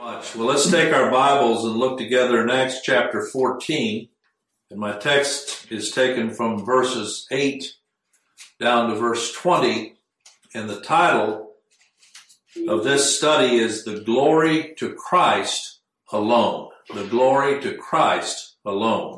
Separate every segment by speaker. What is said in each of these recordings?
Speaker 1: much. Well, let's take our Bibles and look together in Acts chapter 14. And my text is taken from verses 8 down to verse 20. And the title of this study is The Glory to Christ Alone. The Glory to Christ Alone.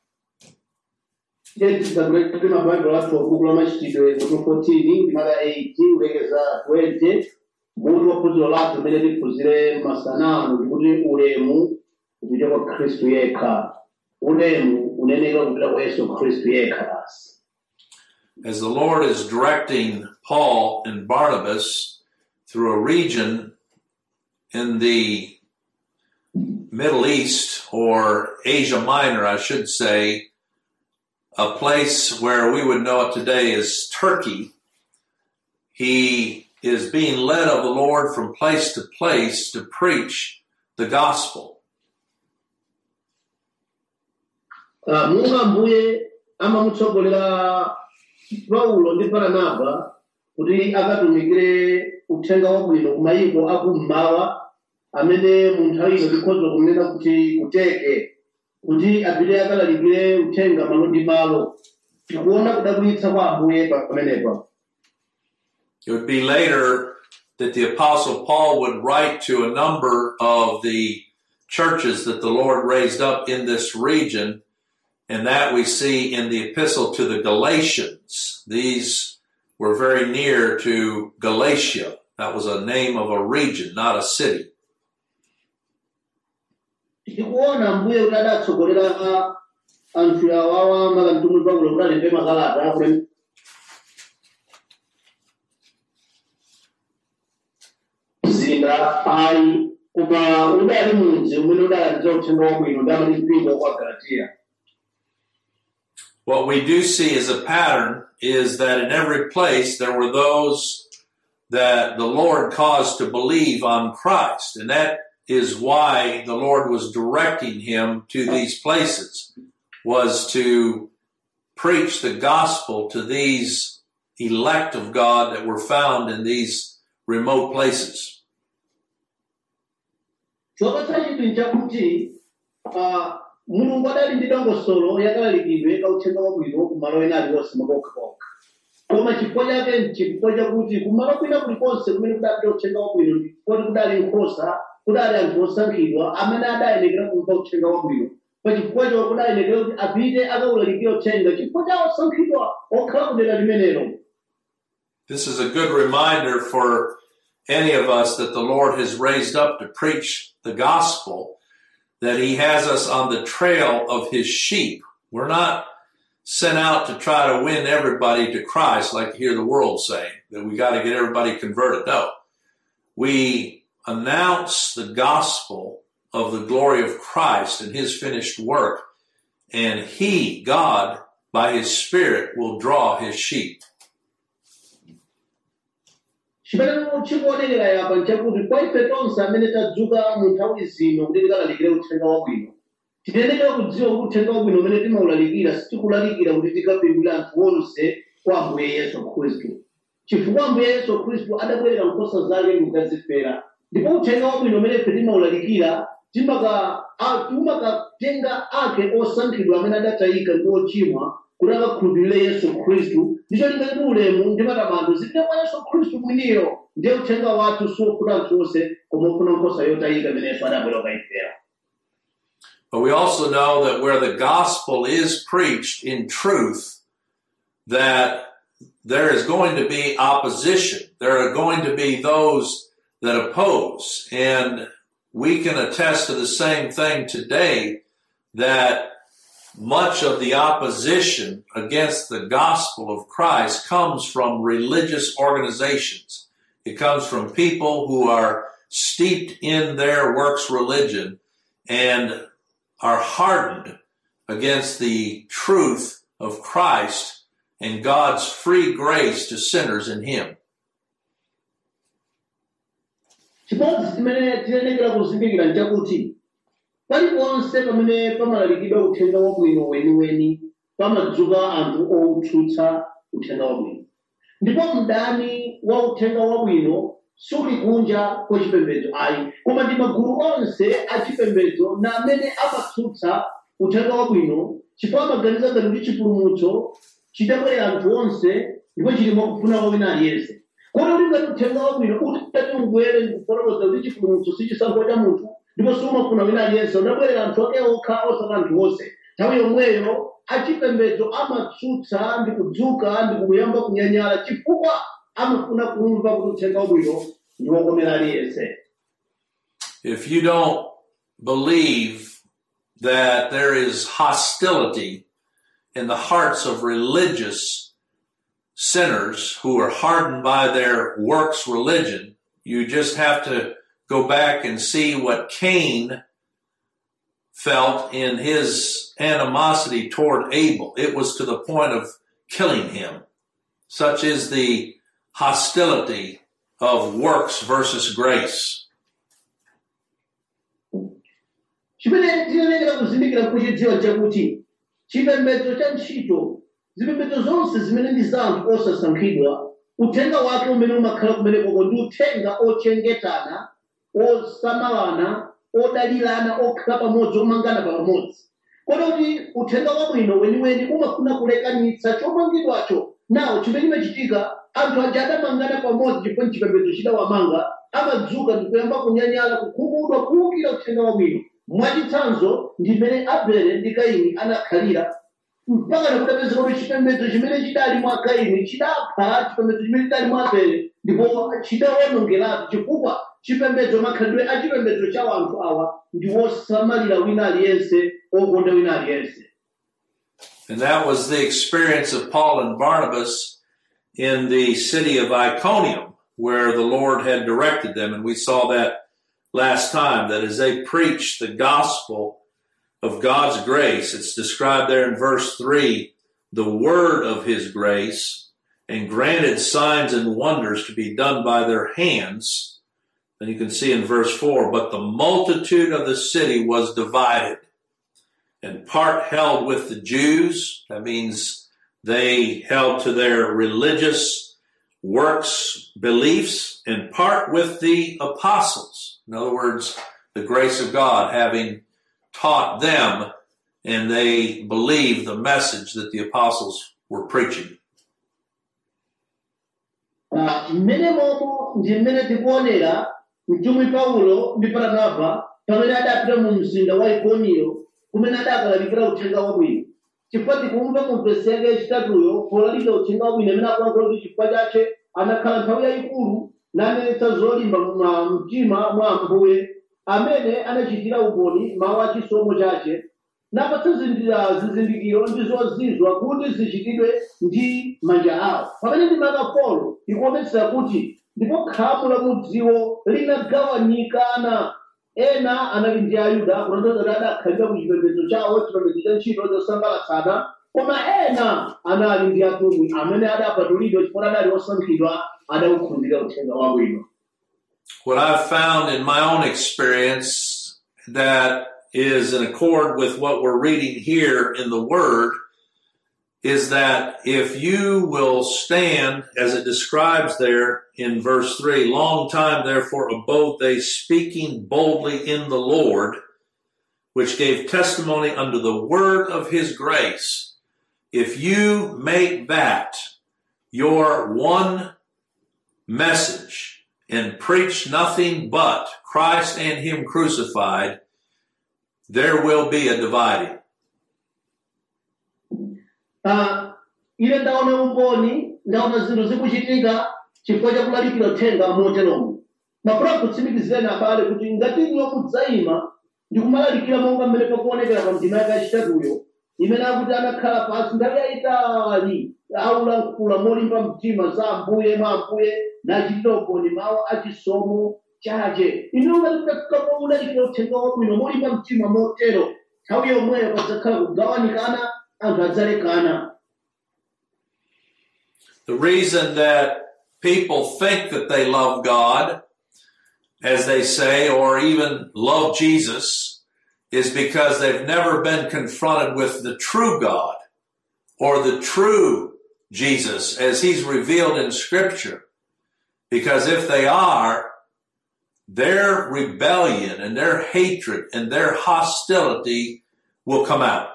Speaker 2: Ndiye tidzaguleti mabhaibhulu athu buku la machitidwe mutu 14 maka 8 kulekeza 20 mutu wa phunziro lathu limene tiphunzire masanamu ndikuti ulemu upite kwa khristu yekha ulemu uneneka kupita kwa yesu khristu yekha basi
Speaker 1: As the Lord is directing Paul and Barnabas through a region in the Middle East or Asia Minor, I should say, a place where we would know it today as Turkey. He is being led of the Lord from place to place to preach the gospel.
Speaker 2: Ah, munga mbuye amamutsogolera paulo ndi baranaba kuti akatumikire uthenga wabwino ku mayiko akummawa amene mu nthawi ino tikhoza kunena kuti kuteke kuti apite akalalikire uthenga malo ndi malo tikuona kudabwitsa kwa ambuye pamenepa
Speaker 1: It would be later that the apostle Paul would write to a number of the churches that the Lord raised up in this region. And that we see in the epistle to the Galatians. These were very near to Galatia. That was a name of a region, not a city.
Speaker 2: tikuona mbuye kuti adatsogolera anthu awawa makamtumwi paulo kuti alembe makalata kuti mzinda ayi koma udali mudzi umene udalandira uthenga wabwino ndi amati mpingo kwa galatiya
Speaker 1: What we do see as a pattern is that in every place there were those that the Lord caused to believe on Christ. And that is why the Lord was directing him to these places, was to preach the gospel to these elect of God that were found in these remote places.
Speaker 2: chopatsa chinthu nchakuti ah, mulungu adali ndi dongosolo yakalalikidwe ka uthenga wabwino kumalo ena aliwonse makokhakokha koma chifukwa chake nchifukwa chakuti kumalo kwina kulikonse kumene kudapita uthenga wabwino ndikoti kudali nkhosa kudali anthu osankhidwa amene adayenekera kumva uthenga wabwino pa chifukwa chawo kudayenekera kuti apite akawulalikire uthenga chifukwa cha osankhidwa okhala kudera limenelo
Speaker 1: This is a good reminder for any of us that the Lord has raised up to preach the gospel, that He has us on the trail of His sheep. We're not sent out to try to win everybody to Christ like you hear the world saying, that we got to get everybody converted. No. We announce the gospel of the glory of Christ and His finished work, and He, God, by His Spirit, will draw His sheep.
Speaker 2: chimene chikuonekera yapa nchakuti kwa ife tonse amene tadzuka mu nthawi zino kuti tikalalikire uthenga wabwino tikuyenera kudziwa kuti uthenga wabwino umene timawulalikira sitikulalikira kuti tikapindule anthu onse kwa ambuye yesu khristu chifukwa ambuye yesu khristu adabwerera nkhosa zake kukazifera ndipo uthenga wabwino umene ife timawulalikira timaka- a- timakatenga ake osankhidwa amene adatayika ndi ochimwa kuti akakhulupirire yesu khristu ndicho tingati ulemu ndi matamando zipite kwa yesu khristu mwiniyo ndiye uthenga wathu siwofuna anthu onse koma ufuna nkhosa yotayika imene yesu adabwera kukayifera
Speaker 1: But we also know that where the gospel is preached in truth, that there is going to be opposition. There are going to be those that oppose. And we can attest to the same thing today that much of the opposition against the gospel of Christ comes from religious organizations. It comes from people who are steeped in their works religion and are hardened against the truth of Christ and God's free grace to sinners in Him.
Speaker 2: chimodzi chimene tiyenekera kuzindikira nchakuti paliponse pamene pamalalikidwa uthenga wabwino weniweni pamadzuka anthu outsutsa uthenga wabwino ndipo mdani wa uthenga wabwino suli kunja kwa chipembedzo ayi koma ndi magulu onse achipembedzo na amene amatsutsa uthenga wabwino chifukwa amaganiza ngati kuti chipulumutso chidabwerera anthu onse ndipo chili mwakufuna kwa wina aliyense kodi uli ngati uthenga wabwino utati ungwere ndikufotokoza kuti chipulumutso si chisankho cha munthu ndipo sumafuna wina aliyense unabwerera anthu ake okha osati anthu onse nthawi yomweyo achipembedzo amatsutsa ndi kudzuka ndi kuyamba kunyanyala chifukwa amafuna kumva kuti uthenga wabwino ndi wokomera aliyense
Speaker 1: If you don't believe that there is hostility in the hearts of religious sinners who are hardened by their works religion, you just have to go back and see what Cain felt in his animosity toward Abel. It was to the point of killing him. Such is the hostility of works versus grace.
Speaker 2: chimene tinenekera kuzindikira kuchidziwa chakuti chipembedzo cha ntchito zipembedzo zonse zimene ndi za anthu osasankhidwa uthenga wake umene umakhala kumenekoko ndi uthenga ochengetana osamalana odalirana okhala pamodzi omangana pamodzi kodi kuti uthenga wabwino weniweni umafuna kulekanitsa chomangidwacho nawo chimene chimachitika anthu aja adamangana pamodzi chifukwa chipembedzo chidawamanga amadzuka ndi kuyamba kunyanyala kukhumudwa kuwukira uthenga wabwino mwachitsanzo ndi mmene abele ndi kaini anakhalira mpaka nakudapezeka kuti chipembedzo chimene chidali mwa kaini chidapha chipembedzo chimene chidali mwa abele ndipo chidawonongeratu chifukwa chipembedzo makhalidwe a chipembedzo cha anthu awa ndi wosamalira wina aliyense okonda wina aliyense
Speaker 1: And that was the experience of Paul and Barnabas in the city of Iconium, where the Lord had directed them. And we saw that last time, that as they preached the gospel of God's grace, it's described there in verse 3, the word of his grace, and granted signs and wonders to be done by their hands. Then you can see in verse 4, but the multitude of the city was divided and part held with the Jews. That means they held to their religious works, beliefs, and part with the apostles. In other words, the grace of God having taught them and they believed the message that the apostles were preaching.
Speaker 2: Ah, mmene momo ndi mmene tikuonera mtumwi paulo ndi baranaba pamene adapita mu mzinda wa ikoniyo kumene adakalalikira uthenga wabwino chifukwa tikumva mu vesi yake yachitatuyo polalikira uthenga wabwino amene akulankhula kuti chifukwa chache anakhala nthawi yayikulu nanenetsa zolimba mwa mtima mwa ambuye amene anachitira umboni mawu a chisomo chache napatsa zindira- zizindikiro ndi zozizwa kuti zichitidwe ndi manja awo pamene ndi maka polo ikuonetsa kuti ndipo khamu la mudziwo linagawanikana ena anali ndi ayuda kutanthauza kuti adakhalira ku chipembedzo chawo chipembedzo cha ntchito zosambalatsana koma ena anali ndi atumwi amene adapatulidwa chifukwa adali osankhidwa adawukhulupirira uthenga wabwino
Speaker 1: What I've found in my own experience that is in accord with what we're reading here in the Word is that if you will stand, as it describes there in verse 3, long time therefore abode they speaking boldly in the Lord, which gave testimony unto the word of his grace. If you make that your one message and preach nothing but Christ and him crucified, there will be a dividing.
Speaker 2: Ah, ine ndaona umboni ndaona zinthu zikuchitika chifukwa chakulalikira uthenga moteromo mafuna kutsimikizireni abale kuti ngati iwo mudzayima ndi kumalalikira monga mmene pakuonekera pa ndima yake yachitatuyo imene akuti anakhala pansi nthawi yayitali aulankhula molimba mtima za ambuye mwa ambuye nachitira umboni mawu achisomo chache inu ngati mudafikapo ulalikira uthenga wabwino molimba mtima motero nthawi yomweyo padzakhala kugawanikana anthu adzalekana
Speaker 1: The reason that people think that they love God, as they say, or even love Jesus, is because they've never been confronted with the true God or the true Jesus as he's revealed in scripture. Because if they are, their rebellion and their hatred and their hostility will come out.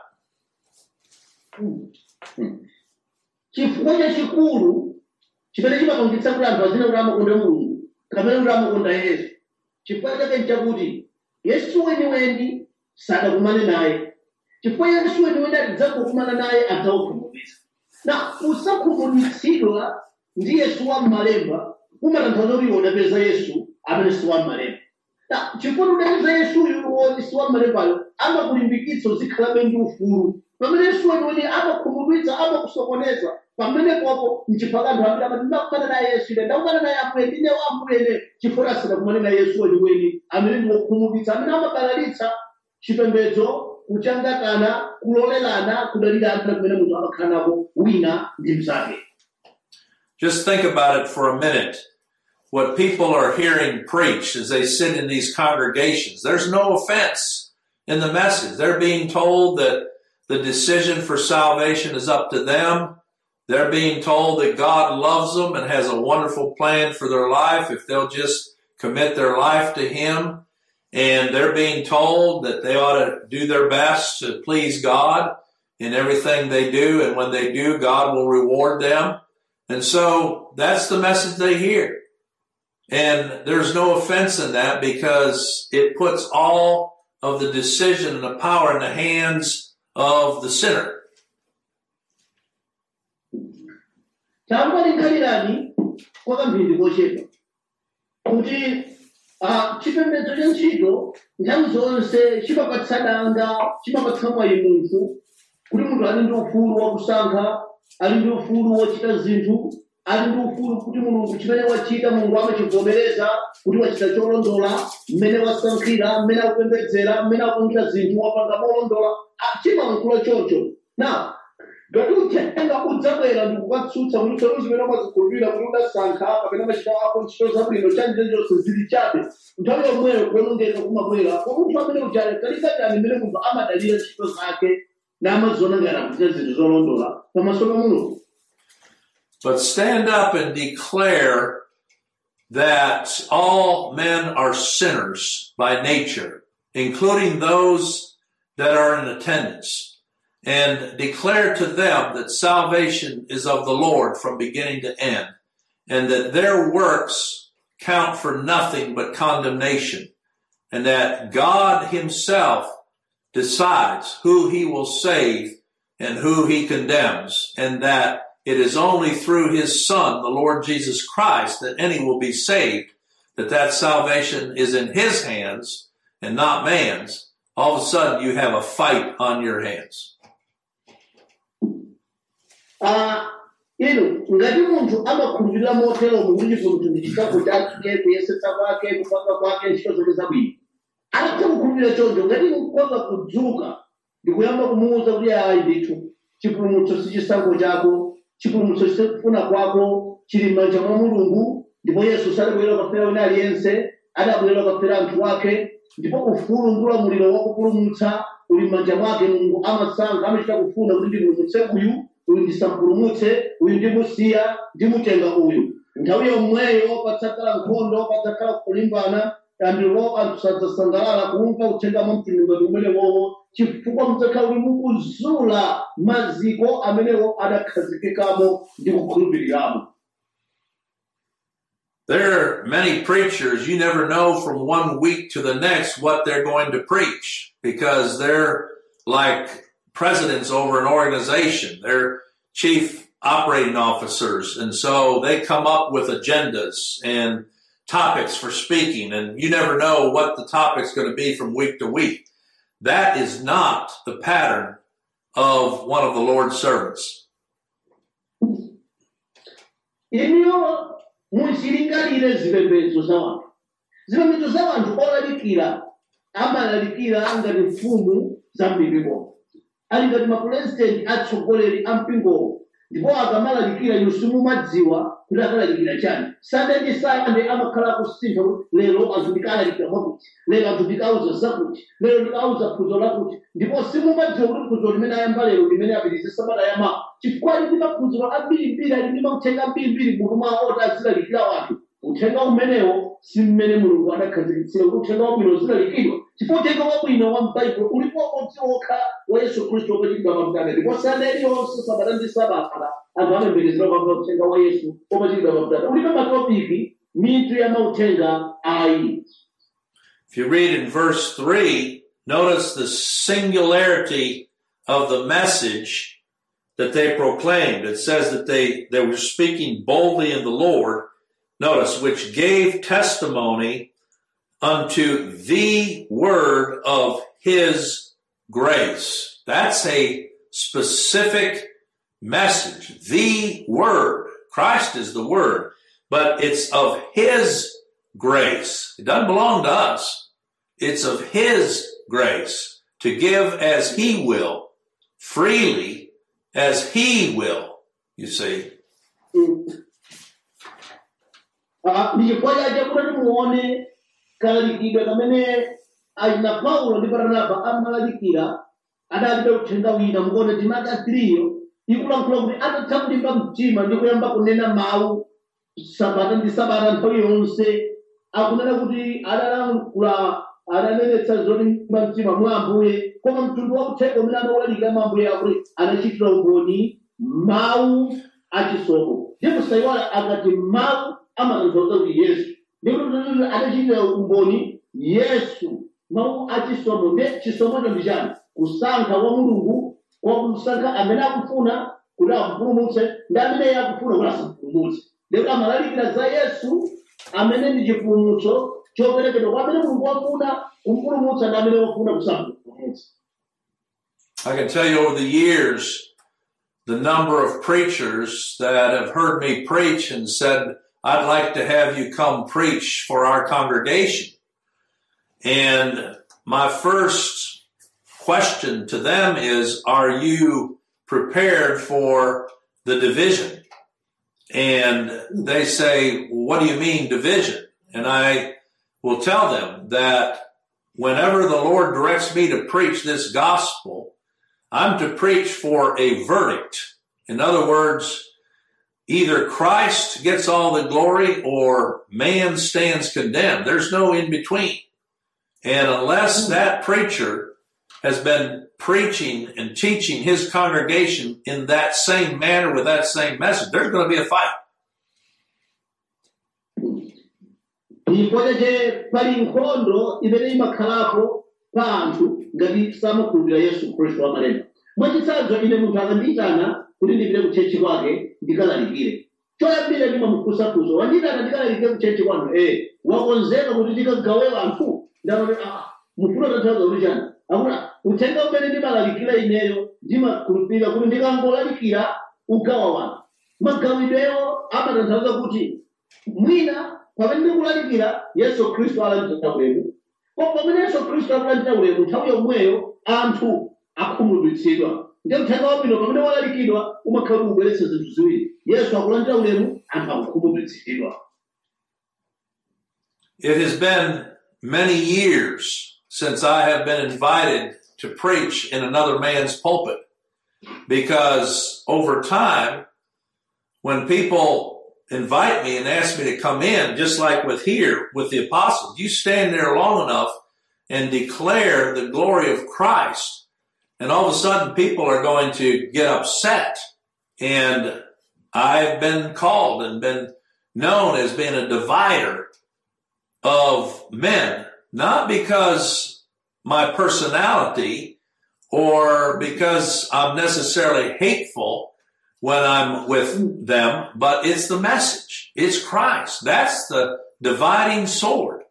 Speaker 2: chifukwa chachikulu chimene chimapangitsa kuti anthu azina kuti amakonda mulungu kapena kuti amakonda yesu chifukwa chake nchakuti yesu weniweni sadakumane naye chifukwa yesu weniweni atidzakukumana naye adzawakhumudwitsa na kusakhumudwitsidwa ndi yesu wa m'malemba kumatanthauza kuti unapeza yesu amene si wa m'malemba na chifukwa udapeza yesuyu woti si wa m'malembayo amakulimbikitsa uzikhalabe ndi ufulu pamene yesu weniweni amakhumudwitsa amakusokoneza pamene popo mchifukwa anthu ambiri amati ndakumana naye yesu ine ndakumana naye ambuye ndine wa ambuyene chifukwa asadakumane naye yesu weniweni amene ndi wokhumudwitsa amene amabalalitsa chipembedzo kuchangatana kulolerana kudalira anthu kumene munthu amakhala nako wina ndi mnzake
Speaker 1: Just think about it for a minute. What people are hearing preached as they sit in these congregations, there's no offense in the message. They're being told that the decision for salvation is up to them. They're being told that God loves them and has a wonderful plan for their life if they'll just commit their life to Him. And they're being told that they ought to do their best to please God in everything they do. And when they do, God will reward them. And so that's the message they hear. And there's no offense in that because it puts all of the decision and the power in the hands of the sinner.
Speaker 2: tambalingalirani kwa kamphindi kochepa kuti ah, chipembedzo cha ntchito nthawi zonse chimapatsa danga chimapatsa mwayi munthu kuti munthu ali ndi ufulu wakusankha ali ndi ufulu wochita zinthu ali ndi ufulu kuti mulungu chimene wachita mulungu amachivomereza kuti wachita cholondola mmene wasankhira mmene akupembedzera mmene akuchita zinthu wapanga molondola Ah, chimalankhula choncho na ngati uthenga udzabwera ndikukatsutsa kuti tsopano zimene umazikhulupirira kuti udasankha kapena machita ako ntchito zabwino chanjechonse zili chabe nthawi yomweyo kuonongeka kumabwera kwa munthu amene uja kalikatani mmene munthu amadalira ntchito zake namaziona ngati akuchita zinthu zolondola pamaso pa mulungu
Speaker 1: But stand up and declare that all men are sinners by nature, including those that are in attendance, and declare to them that salvation is of the Lord from beginning to end, and that their works count for nothing but condemnation, and that God himself decides who he will save and who he condemns, and that it is only through his son, the Lord Jesus Christ, that any will be saved, that that salvation is in his hands and not man's. All of a sudden you have a fight on your hands.
Speaker 2: Ah, ino ngati munthu amakhulupirira motero kuti munthu ndi chisankho chake kuyesetsa kwake kupanga kwake ntchito zake zabwino atatha kukhulupirira choncho ngati mukhoza kudzuka ndikuyamba kumuwuza kuti ayi ndithu chipulumutso si chisankho chako chipulumutso chikufuna kwako chili m'manja mwa mulungu ndipo yesu sadabwera kafera wina aliyense adabwera kafera anthu wake ndipo ufulu ndi ulamuliro wakupulumutsa uli m'manja mwake mulungu amasankha amachita kufuna kuti ndipulumutse uyu uyu ndisampulumutse uyu ndimusiya ndimutenga uyu nthawi yomweyo patsakhala nkhondo patsakhala kulimbana andilo anthu sadzasangalala kumva uthenga mwa mtundungati umenewowo chifukwa mudzakhala kuti mukuzula maziko amenewo adakhazikikamo ndi kukhulupiriramo
Speaker 1: There are many preachers, you never know from one week to the next what they're going to preach because they're like presidents over an organization. They're chief operating officers. And so they come up with agendas and topics for speaking and you never know what the topic's going to be from week to week. That is not the pattern of one of the Lord's servants.
Speaker 2: iniyo muzilingalire zipembedzo za wanthu zipembedzo za wanthu olalikira amalalikira ngati mfumu za mpingo ali ngati mapurezidenti atsogoleri a mpingowo ndipo akamalalikira inu simumadziwa kuti akalalikira chani sande ndi sande amakhala kusintha kuti lero anthu ndikalalikira mwakuti lero anthu ndikauza zakuti lero ndikauza phunzo lakuti ndipo simumadziwa kuti phunzo limene ayamba lero limene apitirize sabata yamawa chifukwa ali ndi maphunziro ambirimbiri ali ndi mauthenga ambirimbiri mutu mwawo oti azilalikira wanthu uthenga umenewo si mmene mulungu adakhazikitsira kuti uthenga wabwino uzilalikidwa chifukwa uthenga wabwino wa m'baibulo ulipo umodzi wokha wa yesu khristu wopachikidwa pamtanda ndipo sabata iliyonse sabata ndi sabata anthu amayembekezera kwamba uthenga wa yesu wopachikidwa pamtanda ulipo matopiki mitu ya mauthenga ayi
Speaker 1: If you read in verse 3, notice the singularity of the message that they proclaimed. It says that they, they were speaking boldly in the Lord. Notice, which gave testimony unto the word of his grace. That's a specific message. The word. Christ is the word, but it's of his grace. It doesn't belong to us. It's of his grace to give as he will, freely as he will. You see,
Speaker 2: Ah, ndi chifukwa chache kuti muone kalalikidwe kamene achina paulo ndi baranaba amalalikira adalibe uthenga wina mukuona timati asiriyo ikulankhula kuti atatha kulimba mtima ndi kuyamba kunena mawu sabata ndi sabata nthawi yonse akunena kuti adalankhula adanenetsa zolimba mtima mwa ambuye koma mtundu wa uthenga umene amaulalika mwa ambuye akuti anachitira umboni mawu achisomo ndipo sayiwala akati mawu amatanthauza kuti yesu ndikuti adachitira umboni yesu mawu achisomo ndi chisomocho ndi chani kusankha wa mulungu kwa kusankha amene akufuna kuti akupulumutse ndi amene iye akufuna kuti asampulumutse ndipo amalalikira za yesu amene ndi chipulumutso choperekedwa kwa amene mulungu wafuna kumpulumutsa ndi amene wafuna kusampulumutsa
Speaker 1: I can tell you over the years, the number of preachers that have heard me preach and said, I'd like to have you come preach for our congregation. And my first question to them is, are you prepared for the division? And they say, what do you mean division? And I will tell them that whenever the Lord directs me to preach this gospel, I'm to preach for a verdict. In other words, either Christ gets all the glory or man stands condemned. There's no in between. And unless that preacher has been preaching and teaching his congregation in that same manner with that same message, there's going to be a fight.
Speaker 2: chifukwa chache pali nkhondo imene imakhalapo pa anthu ngati samakhulupirira yesu khristu wamalemba mwachitsanzo ine munthu akandiyitana kuti ndipite kutchechi kwake ndikalalikire choyambira ndimamufunsafunso wandiyitana ndikalalikire kutchechi kwanu ee wakonzeka kuti ndikagawe anthu ndamati ah mufuna tanthauza kuti chani akuti "Ah, uthenga umene ndimalalikira ineyo ndimakhulupirira kuti ndikangolalikira ugawa wanu magawidwewo amatanthauza kuti mwina pamene ndikulalikira yesu khristu alandira ulemu koma pamene yesu khristu akulandira ulemu nthawi yomweyo anthu akhumudwitsidwa ndi uthenga wabwino pamene walalikidwa umakhala ukubweretsa zinthu ziwiri yesu akulandira ulemu anthu akukhumudwitsidwa
Speaker 1: It has been many years since I have been invited to preach in another man's pulpit because over time, when people invite me and ask me to come in, just like with here with the apostles, you stand there long enough and declare the glory of Christ, and all of a sudden people are going to get upset. And I've been called and been known as being a divider of men, not because my personality or because I'm necessarily hateful when I'm with them, but it's the message. It's Christ. That's the dividing sword.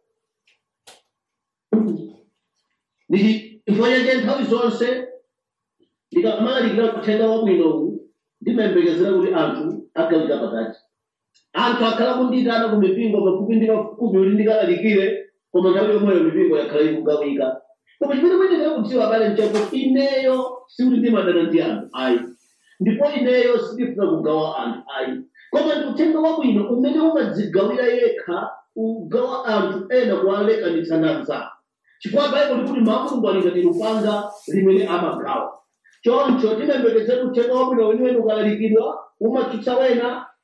Speaker 2: ndi chifukwa chache nthawi zonse ndikamalalikira uthenga wabwinowu ndimayembekezera kuti anthu agawika pakati anthu akhala kundiyitana ku mipingo pafupi ndi pafupi kuti ndikalalikire koma nthawi yomweyo mipingo yakhala ikugawika koma chimene muyenera kudziwa abale nchakuti ineyo sikuti ndimadana ndi anthu ayi ndipo ineyo sindifuna kugawa anthu ayi koma ndi uthenga wabwino umene umadzigawira yekha ugawa anthu ena kuwalekanitsa ndi anzake chifukwa baibulo likuti mawu a mulungu ali ngati lupanga limene amagawa choncho timayembekezera uthenga wabwino weniweni ukalalikidwa umatsutsa wena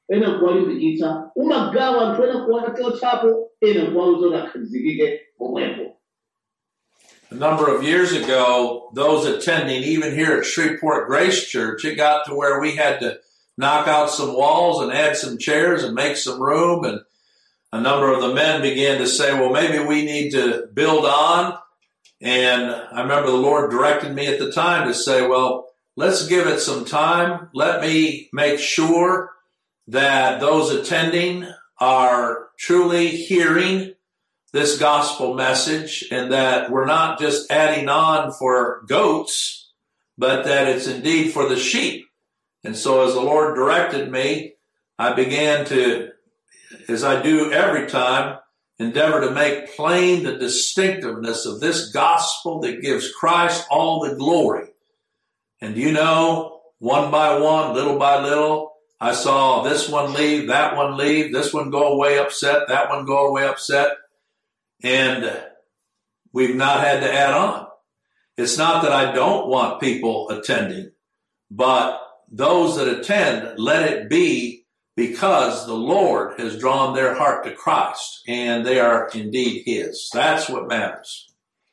Speaker 2: ena kuwalimbikitsa umagawa anthu ena kuwachotsapo ena kuwauza kuti akhazikike pomwepo
Speaker 1: A number of years ago, those attending, even here at Shreveport Grace Church, it got to where we had to knock out some walls and add some chairs and make some room. And a number of the men began to say, well, maybe we need to build on. And I remember the Lord directed me at the time to say, well, let's give it some time. Let me make sure that those attending are truly hearing this gospel message and that we're not just adding on for goats, but that it's indeed for the sheep. And so as the Lord directed me, I began to, as I do every time, endeavor to make plain the distinctiveness of this gospel that gives Christ all the glory. And you know, one by one, little by little, I saw this one leave, that one leave, this one go away upset, that one go away upset. And we've not had to add on. It's not that I don't want people attending, but those that attend, let it be because the Lord has drawn their heart to Christ and they are indeed His. That's what matters.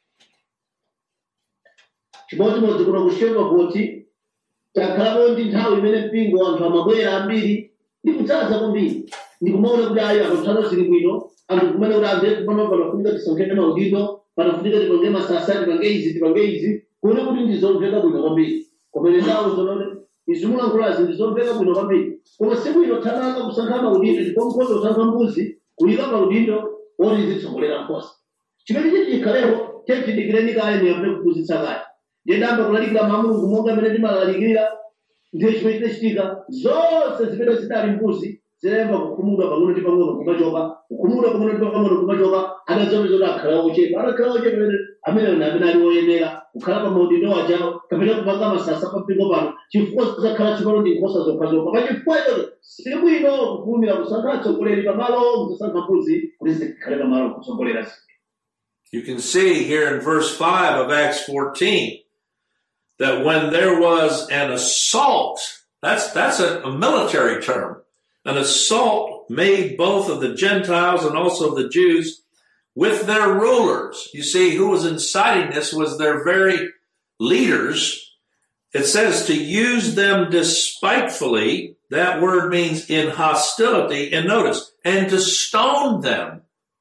Speaker 2: chimodzimodzi kuno kushema kuti takhalapo ndi nthawi imene mpingo anthu amabwera ambiri ndi kudzaza kwambiri ndikumaona kuti ayi apatsano zili bwino anthu kumene kuti anthu ekupano panafunika tisonkhene maudindo panafunika tipange masasa tipange izi tipange izi kuone kuti ndizomveka bwino kwambiri komene ndawo zonone izimulankhulazi ndizomveka bwino kwambiri koma sibwino thananga kusankha maudindo ndipo nkhondo kusankha mbuzi kuyika maudindo oti zitsogolera nkhosa chimene chiti chikhalepo chechidikireni kale muyambe kuphunzitsa kale ndiyendamba kulalikira mamulungu monga amene ndimalalikira ndiye chimene chinachitika zonse zimene zidali mbuzi zidayamba kukhumudwa pang'ono ndi pang'ono kumachoka kukhumudwa pang'ono ndi pang'ono kumachoka adadziona kuti akhala ochepa adakhala ochepa amene amene amene ali oyenera kukhala pa maudindo wachawo kapena kupanga masasa pa mpingo pano chifukwa zidzakhala tsopano ndi nkhosa zokhazokha pa chifukwa ichoto sibwino kufulumira kusankha atsogoleri pamalo musasankha mbuzi kuti zikhale pamalo kutsogolera zinthu
Speaker 1: You can see here in verse 5 of Acts 14 that when there was an assault, that's, that's a, a military term, an assault made both of the Gentiles and also of the Jews with their rulers. You see, who was inciting this was their very leaders. It says to use them despitefully. That word means in hostility. And notice, and to stone them.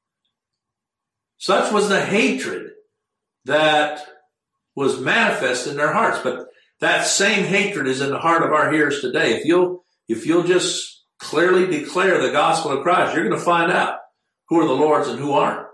Speaker 1: Such was the hatred that was manifest in their hearts. But that same hatred is in the heart of our hearers today. If you'll, if you'll just clearly declare the gospel of Christ, you're going to find out who are the Lord's and who aren't.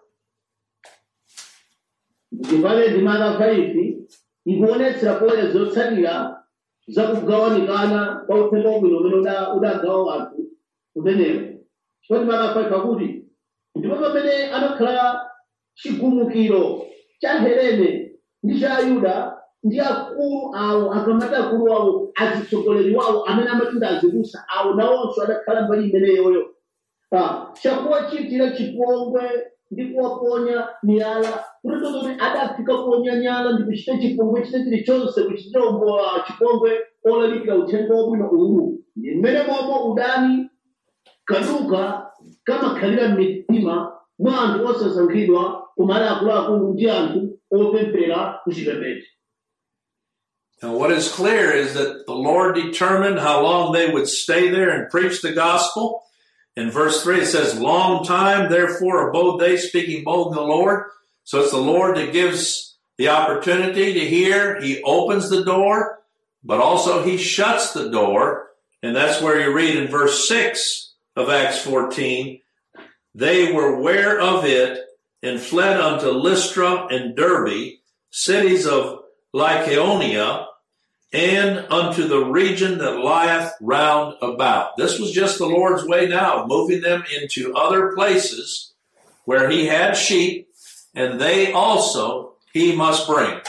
Speaker 2: ndipale ndimaka faifi ikuonetsera poya zotsatira zakugawanikana kwa uthenga wabwino umene uda- udagawa anthu umenewo chifukwa ndimaka faifi akuti ndipo pamene anakhala chigumukiro cha helene ndi cha ayuda ndi akulu awo akamati akulu awo atsogoleri wawo amene amatinda azibusa awo nawonso adakhala mbali imeneyoyo Ah, chakuwachitira chipongwe ndi kuwaponya miyala kutito kuti adafika kuponya nyala ndi kuchita chipongwe chite chilichonse kuchitira umbowa chipongwe olalikira uthenga wabwino uwu ndi mmene momwe udani kaduka kamakhalira m'mitima mwa anthu osasankhidwa kumali akuluakulu ndi anthu opemphera kuchipembedzo
Speaker 1: And what is clear is that the Lord determined how long they would stay there and preach the gospel. In verse 3, it says, Long time, therefore, abode they speaking bold in the Lord. So it's the Lord that gives the opportunity to hear. He opens the door, but also He shuts the door. And that's where you read in verse 6 of Acts 14, They were aware of it and fled unto Lystra and Derbe, cities of Lycaonia, and unto the region that lieth round about. This was just the Lord's way now, moving them into other places where he had sheep, and they also he must bring.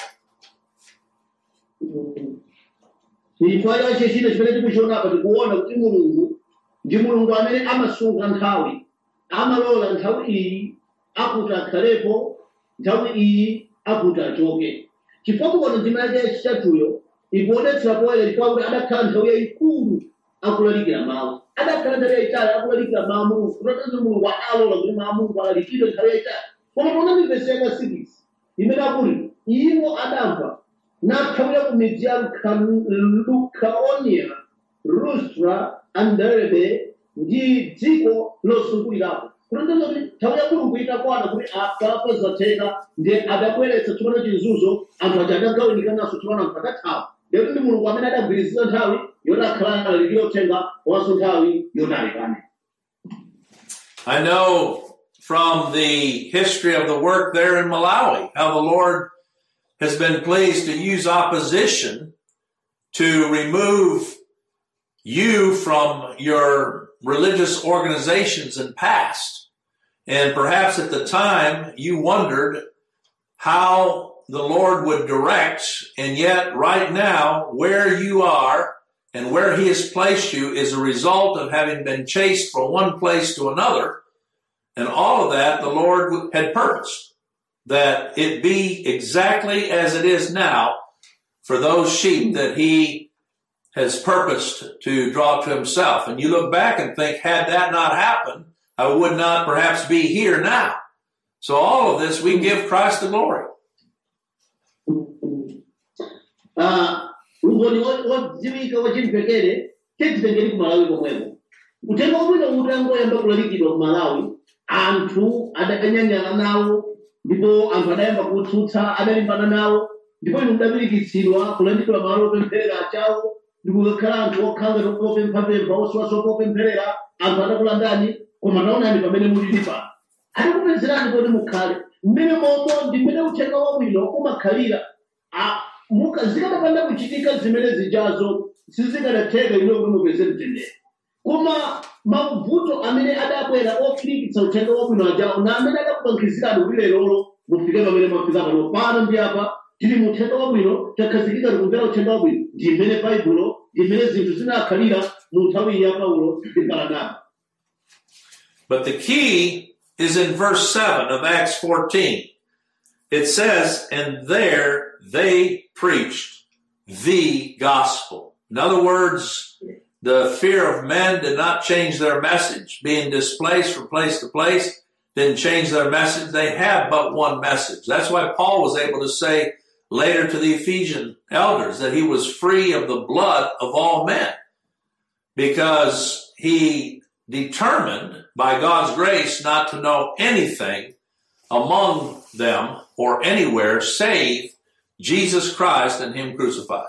Speaker 2: chifukwa chache china chimene tikuchiona apa tikuona kuti mulungu ndi mulungu amene amasunga nthawi amalola nthawi iyi akuti akhalepo nthawi iyi akuti achoke chifukwa kuona ndima yake yachitatuyo ikuonetsera poyera chifukwa kuti adakhala nthawi yayikulu akulalikira mawu adakhala nthawi yayitali akulalikira mawu a mulungu kutatati mulungu alola kuti mawu a mulungu alalikidwe nthawi yayitali koma ponani vesi yaka 6 imene akuti iwo adamva nathawira ku midzi ya Lukha- lukaonia lustra anderbe ndi dziko losungulirapo kutanthauza kuti nthawi ya mulungu itakwana kuti akafa zatheka ndi adabweretsa tsopano chizunzo anthu aja adagawanikanaso tsopano anthu adathawa lero ndi mulungu amene adagwirizira nthawi yoti akhala alalikira uthenga komanso nthawi yoti alekane
Speaker 1: I know from the history of the work there in Malawi how the Lord has been pleased to use opposition to remove you from your religious organizations in past. And perhaps at the time you wondered how the Lord would direct, and yet right now where you are and where he has placed you is a result of having been chased from one place to another. And all of that the Lord had purposed that it be exactly as it is now for those sheep that he has purposed to draw to himself. And you look back and think, had that not happened, I would not perhaps be here now. So all of this, we give Christ the glory.
Speaker 2: Ah, umboni wo- wodziwika wachimvekere tititengeri ku malawi komweko uthenga wabwino utangoyamba kulalikidwa ku malawi anthu adakanyanyala nawo ndipo anthu adayamba kutsutsa adalimbana nawo ndipo inu mudapirikitsidwa kulandidwa malo opempherera achawo ndikukakhala anthu okhala ngati opemphapempha osiwaso opempherera anthu adakulandani koma taonani pamene mulili pano adakupezerani kuti mukhale mmene momo ndi mmene uthenga wabwino umakhalira Ah, muka zikanapanda kuchitika zimene zijazo sizikanatheka ino kuti mupeze mtendere koma mavuto amene adabwera ofilikitsa uthenga wabwino ajawo na amene adakupankhizirani kuti lerolo mufike pamene mwafika pano pano ndi apa tili mu uthenga wabwino takhazikika tikumvera uthenga wabwino ndi mmene baibulo ndi mmene zinthu zinakhalira mu nthawi ya paulo ndi baranaba
Speaker 1: But the key is in verse 7 of Acts 14. It says, and there they preached the gospel. In other words, the fear of men did not change their message. Being displaced from place to place didn't change their message. They had but one message. That's why Paul was able to say later to the Ephesian elders that he was free of the blood of all men because he determined by God's grace not to know anything among them or anywhere save Jesus Christ and Him crucified.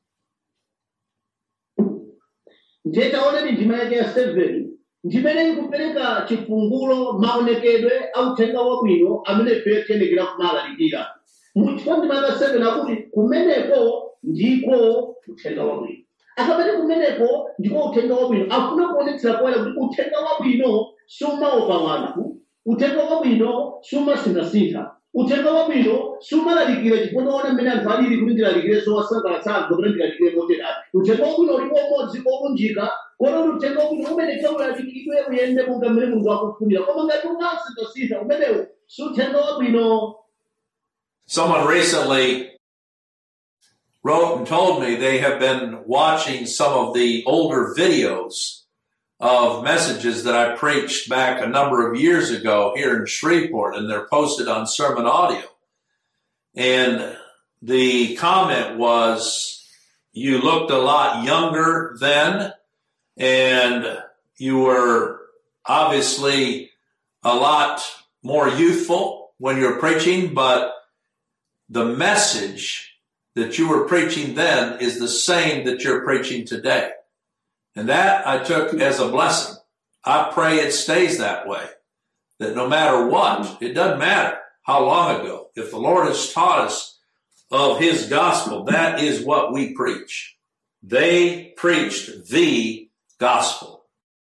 Speaker 2: ndiye taonani ndima yake ya 7 ndimene ikupereka chifungulo maonekedwe a uthenga wabwino amene ife tiyenekera kumalalikira muchifukwa ndima yake 7 akuti kumeneko ndiko uthenga wabwino akamati kumeneko ndiko uthenga wabwino afuna kuonetsera poyera kuti uthenga wabwino sumaopa wanthu uthenga wabwino sumasinthasintha uthenga wabwino sumalalikira chifukwa unaona mmene anthu alili kuti ndilalikire zowasangalatsa anthu kuti ndilalikire moterati uthenga wabwino ulipo umodzi olunjika kototi uthenga wabwino umeneka ulalikidwe uyende monga mmene mulungu akufunira koma ngati unasinthasintha umenewo si uthenga wabwino
Speaker 1: Someone recently wrote and told me they have been watching some of the older videos of messages that I preached back a number of years ago here in Shreveport, and they're posted on Sermon Audio. And the comment was, you looked a lot younger then, and you were obviously a lot more youthful when you were preaching, but the message that you were preaching then is the same that you're preaching today. And that I took as a blessing. I pray it stays that way. That no matter what, it doesn't matter how long ago, if the Lord has taught us of His gospel, that is what we preach. They preached the gospel.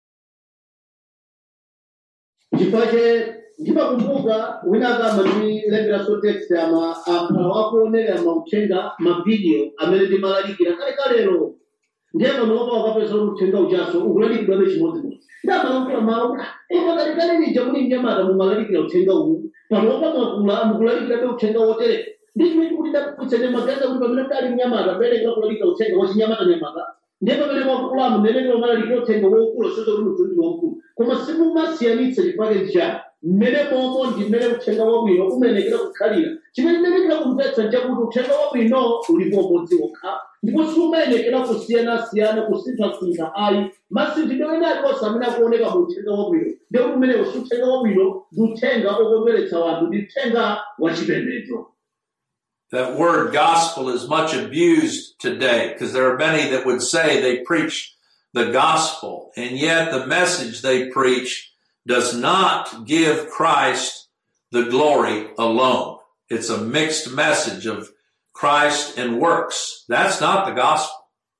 Speaker 2: chifukwa che ndimakumbuka wina akamba ndilemberaso text ama akhala akuonera mauthenga mavidiyo amene ndimalalikira kale kalero ndiye panopa wakapeza kuti uthenga uchaso ukulalikidwabe chimodzimodzi ndamalankhula mawu pakati kale lija muli mnyamata mumalalikira uthenga uwu panopa mwakula mukulalikirabe uthenga wotere ndi chimene chikuti ndakuitsene magaza kuti pamene mdali mnyamata mbereka kulalikira uthenga wachinyamata nyamata ndiye pamene mwakulamu mmenene umalalikira uthenga waukulu soza kuti munthu ndi waukulu koma simumasiyanitsa chifake chani mmene momo ndi mmene uthenga wabwino umenekera kukhalira chimene ndinekera kumvetsa nchakuti uthenga wabwino ulipo umodzi wokha ndipo siumenekera kusiyanasiyana kusinthasintha ayi masinthidwe ena aliwonse amene akuoneka mu uthenga wabwino ndiye kuti umenewo si uthenga wabwino ndi uthenga okondweretsa wanthu ndi uthenga wachipembedzo
Speaker 1: That word gospel is much abused today because there are many that would say they preach the gospel and yet the message they preach does not give Christ the glory alone. It's a mixed message of Christ and works. That's not the gospel.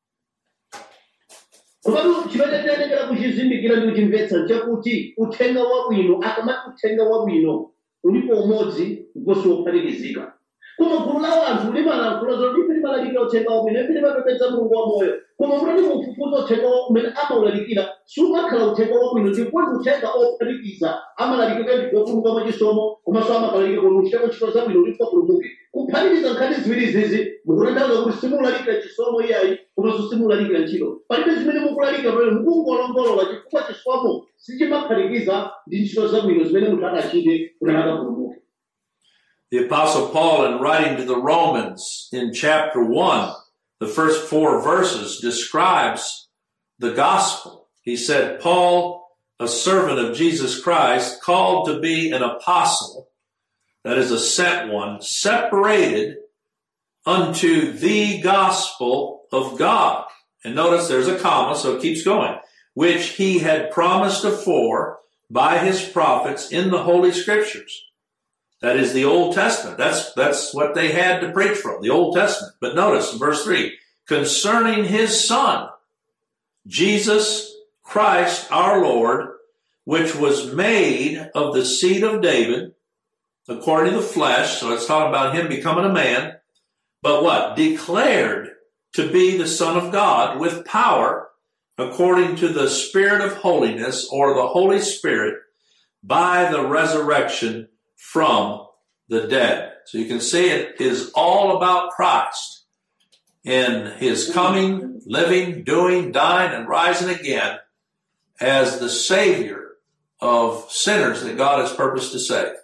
Speaker 2: komatu chimene tinenekera kuchizindikira ndi kuchimvetsa nchakuti uthenga wabwino akamati uthenga wabwino ulipo umodzi ndiponso wophatikizika koma gulu la wanthu limalankhula zoti ife limalalikira uthenga wabwino ife limapembedza mulungu wamoyo koma mutati mufufuza uthenga wa- umene amawulalikira sumakhala uthenga wabwino ndipo ndi uthenga ophatikiza amalalikira ndi wopulumuka mwachisomo komanso amakalalikira kuti uchiteko ntchito zabwino kuti mupulumuke kuphatikiza nkhani ziwiri zizi mukutanthauza kuti simulalikira chisomo iyayi komanso simulalikira ntchito palibe zimene mukulalikira pamene mukungolongolola chifukwa chisomo sichimaphatikiza ndi ntchito zabwino zimene munthu akachite kuti akapulumuke
Speaker 1: The apostle Paul in writing to the Romans in chapter one, the first four verses describes the gospel. He said, Paul, a servant of Jesus Christ, called to be an apostle, that is a sent one, separated unto the gospel of God. And notice there's a comma, so it keeps going, which he had promised afore by his prophets in the Holy Scriptures. That is the Old Testament. That's, that's what they had to preach from, the Old Testament. But notice in verse three, concerning his son, Jesus Christ our Lord, which was made of the seed of David, according to the flesh. So it's talking about him becoming a man, but what? Declared to be the son of God with power according to the spirit of holiness or the Holy Spirit by the resurrection from the dead. So you can see it is all about Christ in his coming, living, doing, dying, and rising again as the Savior of sinners that God has purposed to save.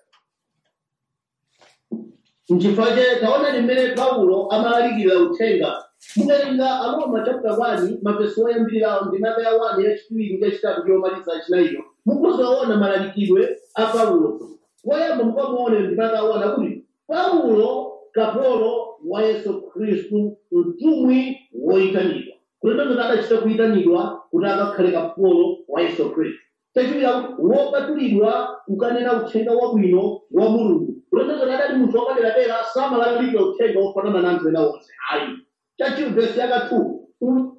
Speaker 2: nchifukwa che taona limene paulo amalalikira uthenga mukalinga aroma chapter 1 mavesi oyambirirawo ndi mavesi ya 1 yachiwiri yachitatu yomaliza achinayiyo mukuzoona malalikidwe a paulo woyamba mukamuone ndi mavesi ya 1 akuti paulo kapolo wa yesu khristu mtumwi woyitanidwa kutanthauza adachita kuyitanidwa kuti akakhale kapolo wa yesu khristu chachiwiri akuti wopatulidwa kukanena uthenga wabwino wa mulungu kutanthauza adali munthu wapaderadera samalalikira uthenga wofanana na anthu ena onse ayi chachiwiri vesi yaka 2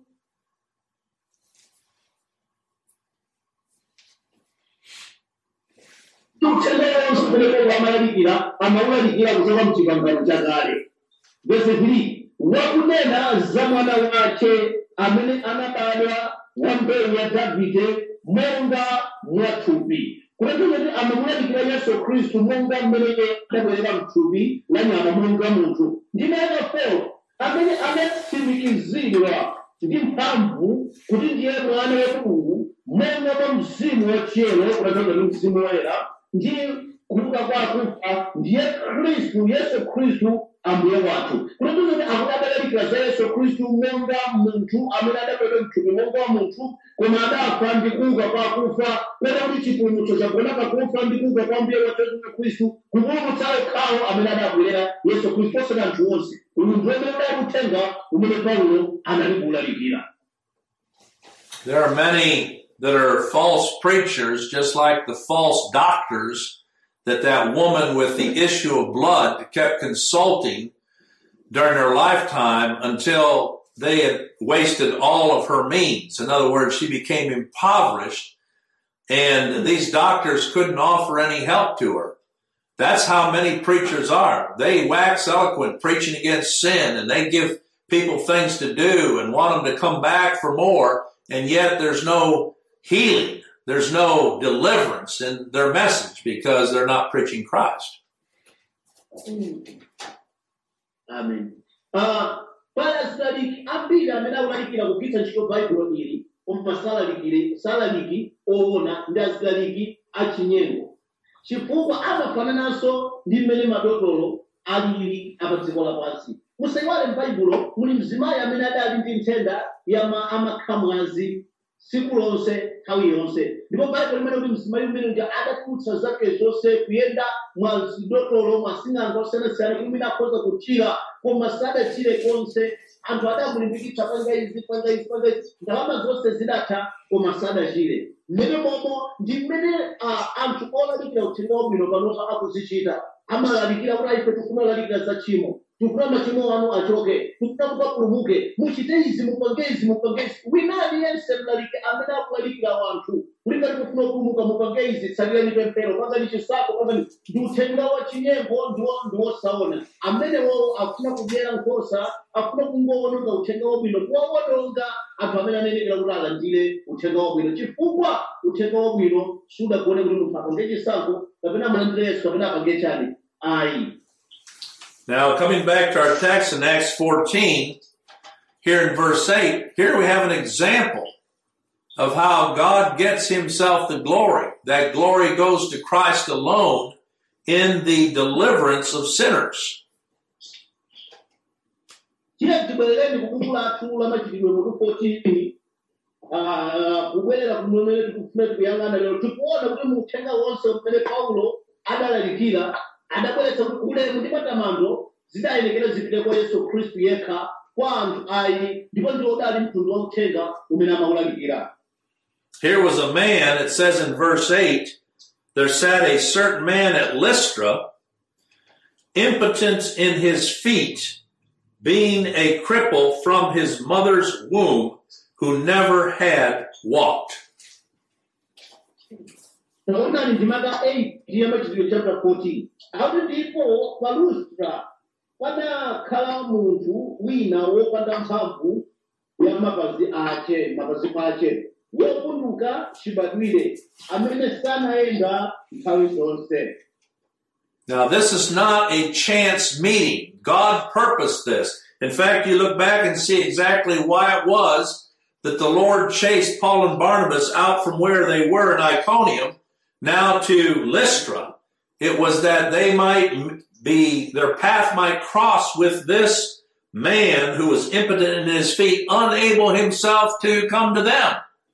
Speaker 2: uthenga wonse umene amalalikira amawulalikira kuchoka mchipangano chakale vesi 3 wakunena za mwana wake amene anabadwa wa mbewu ya davide monga mwathupi kutanthauza kuti amamulalikira yesu khristu monga mmene adabwerera mthupi la nyama monga munthu ndime yaka 4 amene anatsimikizidwa ndi mphamvu kuti ndiye mwana wa mulungu monga mwa mzimu wachiyero kutanthauza ndi mzimu woyera ndi kuuka kwa akufa ndiye khristu yesu khristu ambuye wathu kutanthauza kuti akuti adalalikira za yesu khristu monga munthu amene adabwerera mthupi monga wa munthu koma adafa ndi kuuka kwa akufa pena kuti chipulumutso chagona pakufa ndi kuuka kwa mbuye wathu yesu khristu kupulumutsa okhawo amene adabwerera yesu khristu osati anthu onse uyu ndi umene udali uthenga umene paulo anali kuwulalikira
Speaker 1: There are many that are false preachers, just like the false doctors that that woman with the issue of blood kept consulting during her lifetime until they had wasted all of her means. In other words, she became impoverished and these doctors couldn't offer any help to her. That's how many preachers are. They wax eloquent preaching against sin and they give people things to do and want them to come back for more. And yet there's no healing. There's no deliverance in their message because they're not preaching Christ.
Speaker 2: amen Ah, pali asilaliki ambiri amene akulalikira kugwiritsa ntchito baibulo ili koma salalikire salaliki oona ndi asilaliki achinyengo chifukwa amafanananso ndi mmene madotolo alili apa dziko lapansi musayiwale m'baibulo muli mzimayi amene adali ndi nthenda ya ma- amakhamwazi tsiku lonse nthawi yonse ndipo baibulo limene kuti mzimayi umene uja adatulutsa zake zonse kuyenda mwa zidotolo mwa sing'anga osiyanasiyana kuti mwina akhoza kuchira koma sadachire konse anthu adamulimbikitsa panga izi panga izi panga izi ndalama zonse zidatha koma sadachire mmene momo ndi mmene ah, anthu olalikira uthenga wabwino panopa akuzichita amalalikira kuti ife tikufuna kulalikira za tchimo tikufuna machimo anu achoke tikufuna mukapulumuke muchite izi mupange izi mupange izi wina aliyense mlalike amene akulalikira wanthu kuti ngati mufuna kupulumuka mupange izi tsalireni pemphero pangani chisapo pangani ndi uthenga wa chinyengo ndiwo ndiwosaona amenewo afuna kudyera nkhosa afuna kungowononga uthenga wabwino kuwawononga anthu amene anenekera kuti alandire uthenga wabwino chifukwa uthenga wabwino sudagone kuti munthu apange chisankho kapena amalandire yesu kapena apange chani ayi
Speaker 1: Now, coming back to our text in Acts 14, here in verse 8, here we have an example of how God gets himself the glory. That glory goes to Christ alone in the deliverance of sinners.
Speaker 2: tiye tibwerereni kubuku lathu la machitidwe mutu 14 ah, kubwerera kumene tikufuna tikuyang'ana lero tikuona kuti mu uthenga wonse umene paulo adalalikira adabweretsa kuti ulemu ndi matamando zidayenekera zipite kwa yesu khristu yekha kwa anthu ayi ndipo ndi odali mtundu wa uthenga umene amawulalikira
Speaker 1: Here was a man, it says in verse 8, there sat a certain man at Lystra, impotent in his feet, being a cripple from his mother's womb, who never had walked.
Speaker 2: taonani ndimaka 8 ndiye machitidwe chapter 14 akuti ndipo pa lustra padakhala munthu wina wopanda mphamvu ya mapazi ache mapazi pache wopunduka chibadwire amene sanayenda nthawi zonse
Speaker 1: Now, this is not a chance meeting. God purposed this. In fact, you look back and see exactly why it was that the Lord chased Paul and Barnabas out from where they were in Iconium now to Lystra. It was that they might be, their path might cross with this man who was impotent in his feet, unable himself to come to them.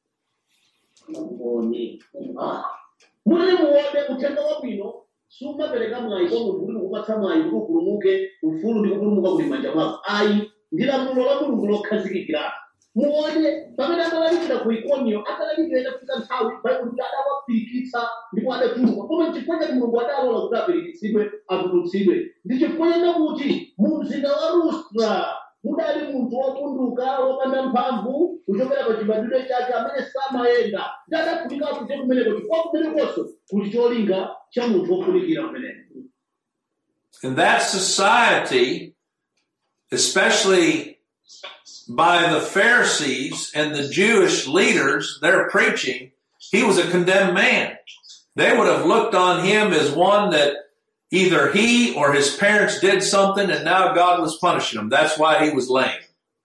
Speaker 2: muli muone uthenga wabwino sumapereka mwayi kwa munthu kuti kupatsa mwayi kuti upulumuke ufulu ndi kupulumuka kuli manja mwako ayi ndi lamulo la mulungu lokhazikikira muone pamene amalalikira ku ikoniyo akalalikira itafika nthawi baibulo kuti adawapirikitsa ndipo adatuluka koma chifukwa chati mulungu adalola kuti apirikitsidwe atulutsidwe ndi chifukwa chena kuti mu mzinda wa lustra mudali munthu wopunduka wopanda mphamvu kuchokera pa chibadwire chake amene samayenda ndi adafunika apite kumeneko chifukwa kumenekonso kuli cholinga cha munthu wofunikira kumeneko
Speaker 1: In that society, especially by the Pharisees and the Jewish leaders, their preaching, he was a condemned man. They would have looked on him as one that either he or his parents did something and now God was punishing him. That's why he was lame.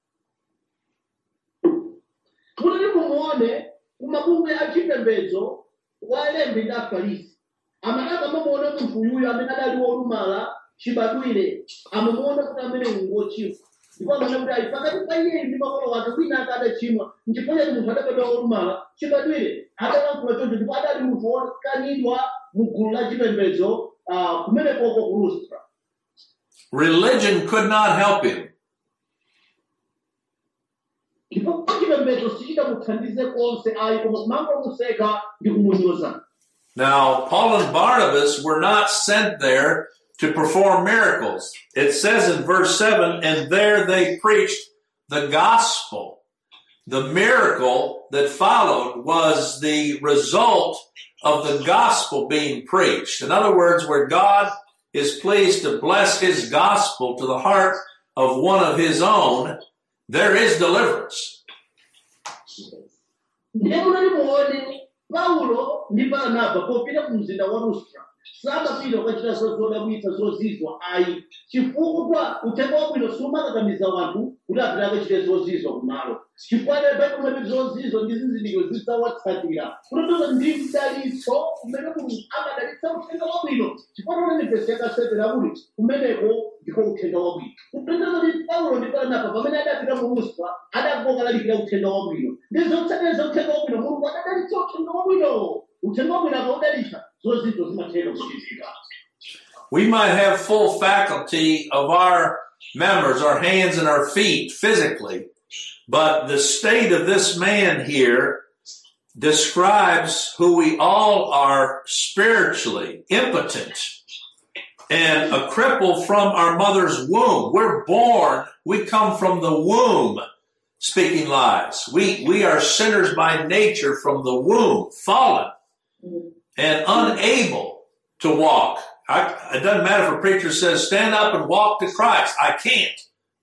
Speaker 2: kuti mumuone kumabungwe achipembedzo wa alembi ndi afarisi amataka amamuona munthu uyuyu amene adali wolumala chibadwire amamuona kuti amene ngochimwa ndipo amene kuti ayi pakati pa iye ndi makolo wake wina ake adachimwa nchifukwa chati munthu adabadwa wolumala chibadwire adalankhula choncho ndipo adali munthu wokanidwa mu gulu la chipembedzo ah, kumenekoko ku lustra
Speaker 1: Religion could not help him.
Speaker 2: ndipo chipembedzo sichitamuthandize konse ayi koma kumangomuseka ndi kumunyoza
Speaker 1: Now, Paul and Barnabas were not sent there to perform miracles. It says in verse 7 and there they preached the gospel. The miracle that followed was the result of the gospel being preached. In other words, where God is pleased to bless his gospel to the heart of one of his own, there is deliverance.
Speaker 2: ndiye munali muone paulo ndi barnaba popita ku mzinda wa lustra samapita kukachita zodabwitsa zozizwa ayi chifukwa uthenga wabwino sumakakamiza wanthu kuti apite akachite zozizwa kumalo chifukwa baibulo limati zozizwa ndi zizindikiro zidzawatsatira kutotoza ndi mdalitso umene mulungu amadalitsa uthenga wabwino chifukwa tonene vesi yakasepera kuti kumeneko ndiko uthenga wabwino kupendeza kuti paulo ndi baranaba pamene adapita mu lustra adagoka lalikira uthenga wabwino ndi zotsatira za uthenga wabwino mulungu adadalitsa uthenga wabwino uthenga wabwino akaudalitsa zozizwa zimathera kuchitika
Speaker 1: We might have full faculty of our members, our hands and our feet physically, but the state of this man here describes who we all are spiritually impotent and a cripple from our mother's womb. We're born, we come from the womb speaking lies. We, we are sinners by nature from the womb, fallen and unable to walk. I, it doesn't matter if a preacher says, stand up and walk to Christ. I can't.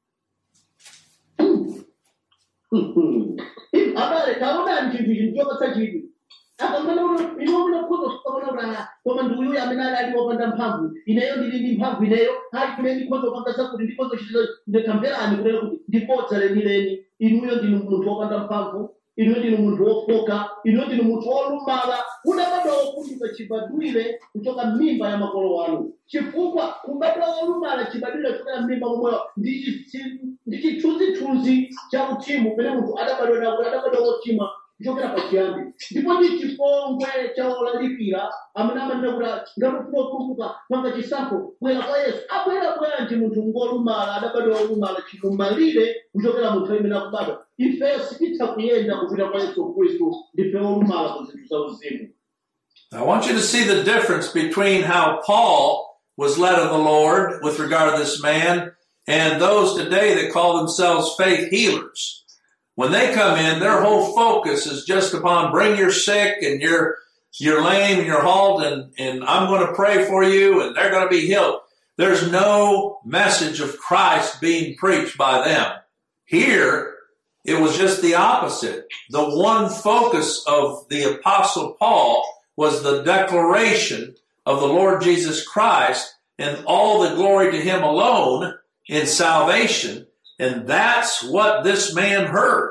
Speaker 2: abale taona chinthu chinthu chopatsa chinthu akamana ino unakhoza kukaona koma ndi uyuyo amene ali ali wopanda mphamvu ineyo ndili ndi mphamvu ineyo ali kune ndikhoza kupanga zakuti ndikhoza kuchita ndikamverani kunena kuti ndipodza lenileni inuyo ndinu munthu wopanda mphamvu inuyo ndinu munthu wofoka inuyo ndinu munthu wolumala unabadwa wopunduka chibadwire kuchoka m'mimba ya makolo wanu chifukwa kubadwa wolumala chibadwire kuchoka m'mimba momweyo ndi chi- ndi chithunzithunzi cha uchimo pene munthu adabadwa nawo adabadwa wochimwa kuchokera pachiyambi ndipo ndi chipongwe cha olalikira amene amanena kuti ngakufuna kupulumuka panga chisankho bwera kwa yesu abwera bwanji munthu ngolumala adabadwa wolumala chimumalire kuchokera munthu amene akubadwa ifeyo sititha kuyenda kupita kwa yesu khristu ndife wolumala ku zinthu za uzimu
Speaker 1: I want you to see the difference between how Paul was led of the Lord with regard to this man and those today that call themselves faith healers. When they come in, their whole focus is just upon bring your sick and you're, you're lame and you're halt and, and I'm going to pray for you and they're going to be healed. There's no message of Christ being preached by them. Here, it was just the opposite. The one focus of the apostle Paul was the declaration of the Lord Jesus Christ and all the glory to him alone in salvation. And that's what this man heard.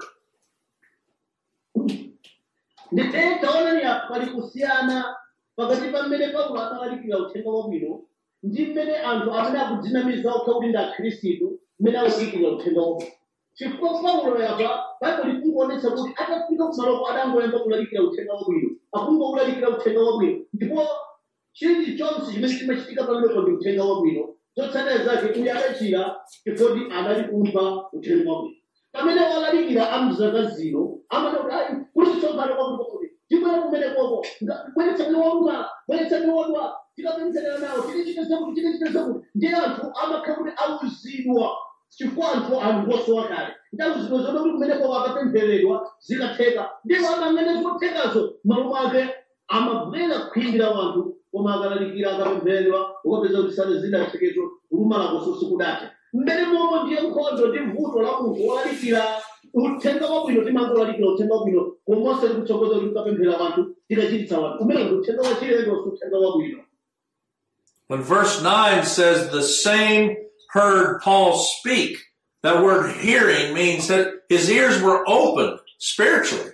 Speaker 2: nditete taonani apa pali kusiyana pakati pa mmene paulo akalalikira uthenga wabwino ndi mmene anthu amene akudzinamiza okha kuti ndi akhristu mmene akulalikira uthenga wabwino chifukwa paulo yapa baibulo likungoonetsa kuti atafika kumaloko adangoyamba kulalikira uthenga wabwino akungolalikira uthenga wabwino ndipo chilichonse chimene chimachitika pamenepo ndi uthenga wabwino zotsatira zake uyu adachira chifukwa anali kumva uthenga wabwino pamene walalikira amzaka zino amanoti ayi kuti tsopano kwakuti kwakuti tibwera kumene koko bweretsani walumala bweretsani wadwa tikapempherera nawo tikichite zakuti tikichite zakuti ndi anthu amakhala kuti auzidwa chifukwa anthu anthu osowa kale ndi auzidwa zoda kuti kumene koko akapempheredwa zikatheka ndipo amamene zothekazo malo mwake amabwera khwindi la wanthu koma akalalikira akapempheredwa ukapeza kuti sale zidathekezo kulumala koso sikudatha mmene momwe ndiye nkhondo ndi vuto la munthu wolalikira uthenga wabwino timangolalikira uthenga wabwino komonse tikutsogoza kuti tikapemphera wanthu tikachititsa wanthu umene ndi uthenga wachilendo si uthenga wabwino
Speaker 1: When verse 9 says the same heard Paul speak, that word hearing means that his ears were opened spiritually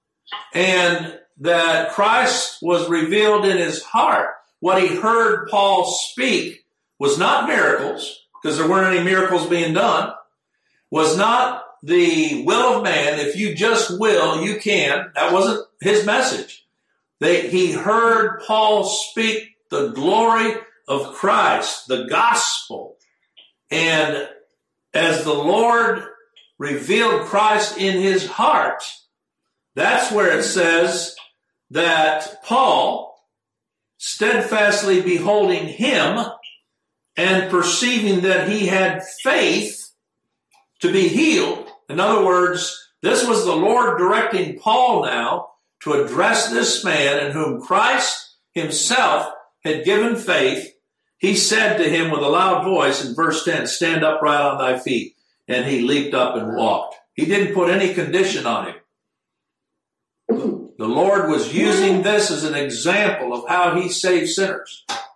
Speaker 1: and that Christ was revealed in his heart. What he heard Paul speak was not miracles, because there weren't any miracles being done, was not the will of man. If you just will, you can. That wasn't his message. They, he heard Paul speak the glory of Christ, the gospel. And as the Lord revealed Christ in his heart, that's where it says that Paul, steadfastly beholding him and perceiving that he had faith to be healed. In other words, this was the Lord directing Paul now to address this man in whom Christ himself had given faith. He said to him with a loud voice in verse 10, stand upright on thy feet. And he leaped up and walked. He didn't put any condition on him. The Lord was using this as an example of how he saves sinners.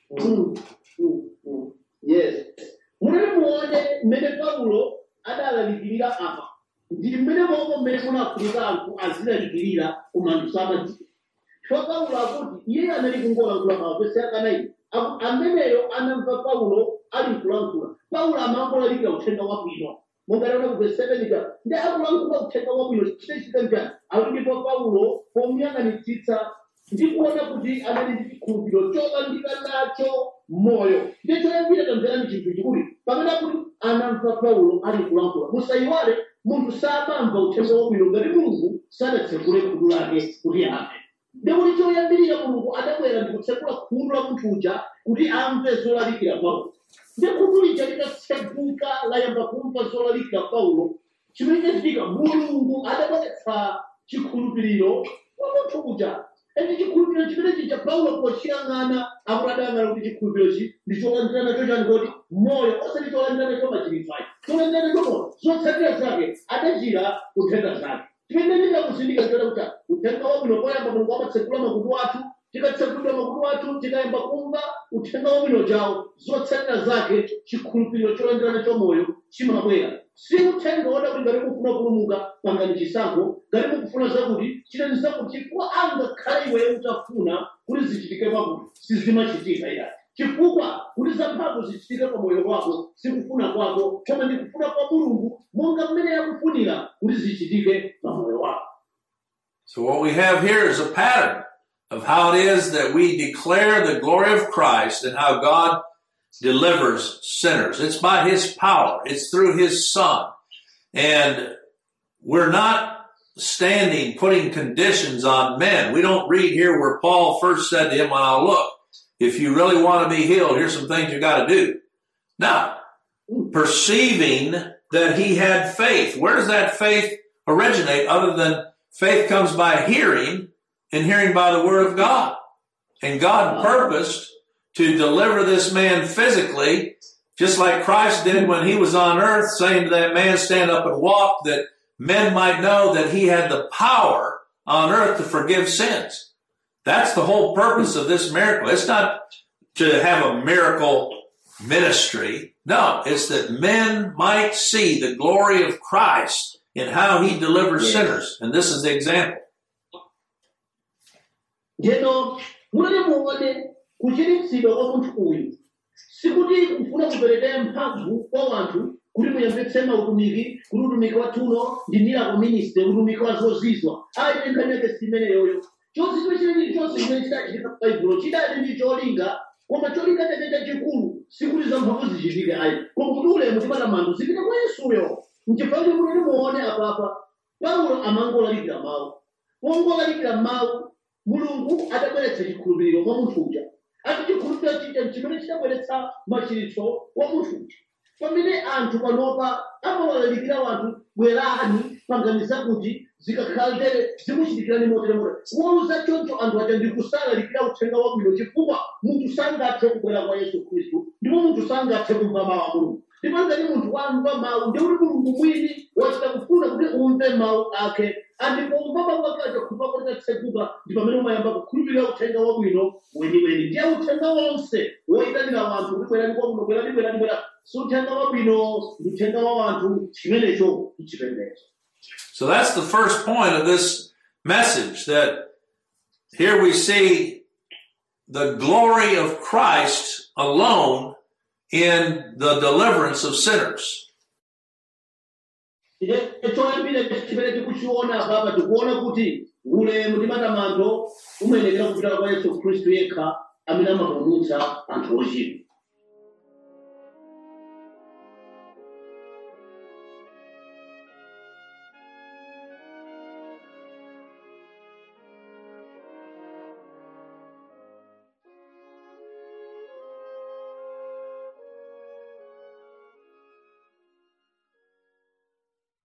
Speaker 2: Mm, mm, mm. yes munene muone mmene paulo adalalikirira apa ndi mmene momwe mmene munafunika anthu azilalikirira koma anthu samadziwa chifukwa paulo akuti iye anali kungolankhula mawapesi akanayi akuti ameneyo anamva paulo ali kulankhula paulo amangolalikira uthenga wabwino mongalana kuvesevenika ndi akulankhula uthenga wabwino chitechita njani akuti ndipo paulo pomuyang'anitsitsa ndi kuona kuti anali ndi chikhulupiriro cholandira nacho moyo ndiye choyambira tamverani chinthu chikuti pamene akuti anamva paulo ali kulankhula musayiwale munthu samamva uthenga wabwino ngati mulungu sanatsekule khutu lake kuti amve ndikuti choyambirira mulungu adabwera ndi kutsekula khutu la munthu uja kuti amve zolalikira paulo ndi khutu lija litatseguka layamba kumva zolalikira paulo chimene chachitika mulungu adabweretsa chikhulupiriro kwa munthu uja ende chikhulupiriro chimene chija paulo pochiyang'ana akuti adayang'ana kuti chikhulupiriro chi ndi cholandira nacho chani kodi moyo osati cholandira nacho machiritsayi cholandira nacho moyo zotsatira zake adachira kuthenga zake chimene ndinakuzindika chota kuti uthenga wabwino poyamba mulungu amatsekula makutu athu tikatsekula makutu athu tikayamba kumva uthenga wabwino jawo zotsatira zake chikhulupiriro cholandira nacho moyo chimabwera si uthenga woda kuti ngati mukufuna kupulumuka pangani chisankho ngati mukufuna zakuti chitani zakuti chifukwa angakhale iweyo utafuna kuti zichitike pakuti sizimachitika ila chifukwa kuti zamphamvu zichitike pa moyo wako sikufuna kwako koma ndi kufuna kwa mulungu monga mmene yakufunira kuti zichitike pa moyo wako
Speaker 1: So what we have here is a pattern of how it is that we declare the glory of Christ and how God delivers sinners. It's by His power. It's through His Son. And we're not standing putting conditions on men. We don't read here where Paul first said to him, well, look, if you really want to be healed, here's some things you got to do. Now, perceiving that he had faith. Where does that faith originate other than faith comes by hearing and hearing by the word of God? And God purposed to deliver this man physically, just like Christ did when he was on earth, saying to that man, stand up and walk, that men might know that he had the power on earth to forgive sins. That's the whole purpose of this miracle. It's not to have a miracle ministry. No, it's that men might see the glory of Christ in how he delivers
Speaker 2: Yes.
Speaker 1: sinners. And this is the example.
Speaker 2: ndiyeno munene muone kuchiritsidwa kwa munthu uyu sikuti kufuna kupereka mphamvu kwa wanthu kuti muyambitse mautumiki kuti utumiki wathuno ndi miracle ministry utumiki wa zozizwa ayi nkhani yake simeneyoyo chozizwa chileni chonse chimene chidachitika pa baibulo chidali ndi cholinga koma cholinga chake chachikulu sikuti zamphamvu zichitike ayi koma kuti ulemu ndi matamando zipite kwa yesuyo nchifukwa kuti munene muone apapa paulo amangolalikira mawu wongolalikira mawu mulungu adabweretsa chikhulupiriro mwa munthu uja ati chikhulupiriro chija chimene chidabweretsa machiritso wa munthu uja pamene anthu panopa amawalalikira wanthu bwerani panganiza kuti zikakhalere zimuchitikirani moteremote wauza choncho anthu aja ndikusalalikira uthenga wabwino chifukwa munthu sangathe kubwera kwa yesu khristu ndipo munthu sangathe kumva mawu a mulungu ndipo ngati munthu wamva mawu ndi kuti mulungu mwini wachita kufuna kuti umve mawu ake andipomva mawu ake aja khulupa kuti atseguka ndi pamene umayamba kukhulupirira uthenga wabwino weniweni ndiye uthenga wonse woyitanira wanthu kuti bwerani kwamuno bwerani bwerani bwerani si uthenga wabwino ndi uthenga wa wanthu chimenecho chipembedzo
Speaker 1: So that's the first point of this message that here we see the glory of Christ alone in the deliverance of sinners.
Speaker 2: choyambira chimene tikuchiona apapa tikuona kuti ulemu ndi matamando umayenekera kupita kwa yesu khristu yekha amene amapulumutsa anthu ochimwa